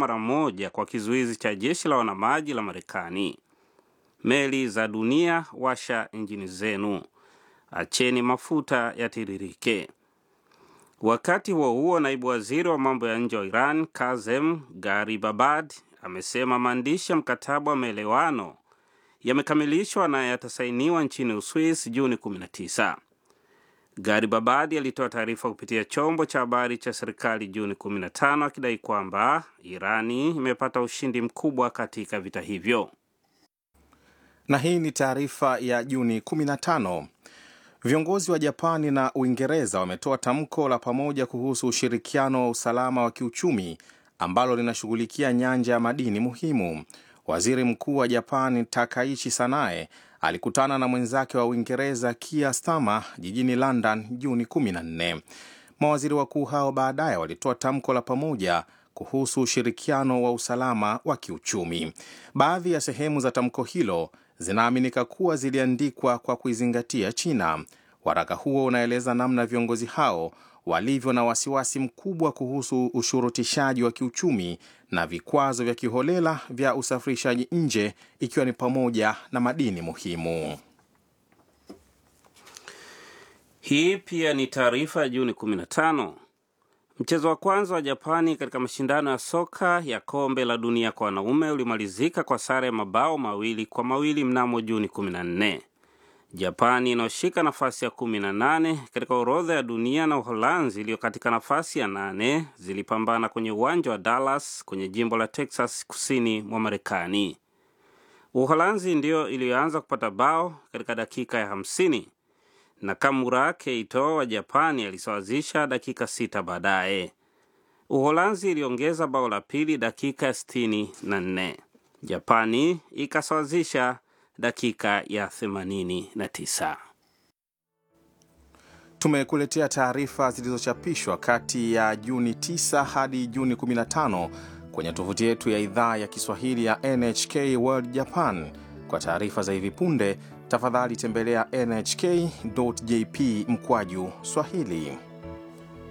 mara moja kwa kizuizi cha jeshi la wanamaji la Marekani. Meli za dunia, washa injini zenu, acheni mafuta yatiririke. Wakati huo huo, naibu waziri wa mambo ya nje wa Iran Kazem Garibabad amesema maandishi ya mkataba wa maelewano yamekamilishwa na yatasainiwa nchini Uswis Juni 19. Garibabadi alitoa taarifa kupitia chombo cha habari cha serikali Juni 15 akidai kwamba Irani imepata ushindi mkubwa katika vita hivyo. Na hii ni taarifa ya Juni 15. Viongozi wa Japani na Uingereza wametoa tamko la pamoja kuhusu ushirikiano wa usalama wa kiuchumi ambalo linashughulikia nyanja ya madini muhimu. Waziri Mkuu wa Japani Takaichi Sanae alikutana na mwenzake wa Uingereza Keir Starmer jijini London Juni 14. Mawaziri wakuu hao baadaye walitoa tamko la pamoja kuhusu ushirikiano wa usalama wa kiuchumi. Baadhi ya sehemu za tamko hilo zinaaminika kuwa ziliandikwa kwa kuizingatia China. Waraka huo unaeleza namna viongozi hao walivyo na wasiwasi mkubwa kuhusu ushurutishaji wa kiuchumi na vikwazo vya kiholela vya usafirishaji nje ikiwa ni pamoja na madini muhimu. Hii pia ni taarifa ya Juni 15. Mchezo wa kwanza wa Japani katika mashindano ya soka ya kombe la dunia kwa wanaume ulimalizika kwa sare ya mabao mawili kwa mawili mnamo Juni 14. Japani inayoshika nafasi ya 18 katika orodha ya dunia na Uholanzi iliyo katika nafasi ya nane zilipambana kwenye uwanja wa Dallas kwenye jimbo la Texas kusini mwa Marekani. Uholanzi ndiyo iliyoanza kupata bao katika dakika ya 50 na Kamura Keito wa Japani alisawazisha dakika sita baadaye. Uholanzi iliongeza bao la pili dakika ya 64. Japani ikasawazisha dakika ya 89. Tumekuletea taarifa zilizochapishwa kati ya Juni 9 hadi Juni 15 kwenye tovuti yetu ya idhaa ya Kiswahili ya NHK World Japan. Kwa taarifa za hivi punde, tafadhali tembelea nhk.jp mkwaju Swahili.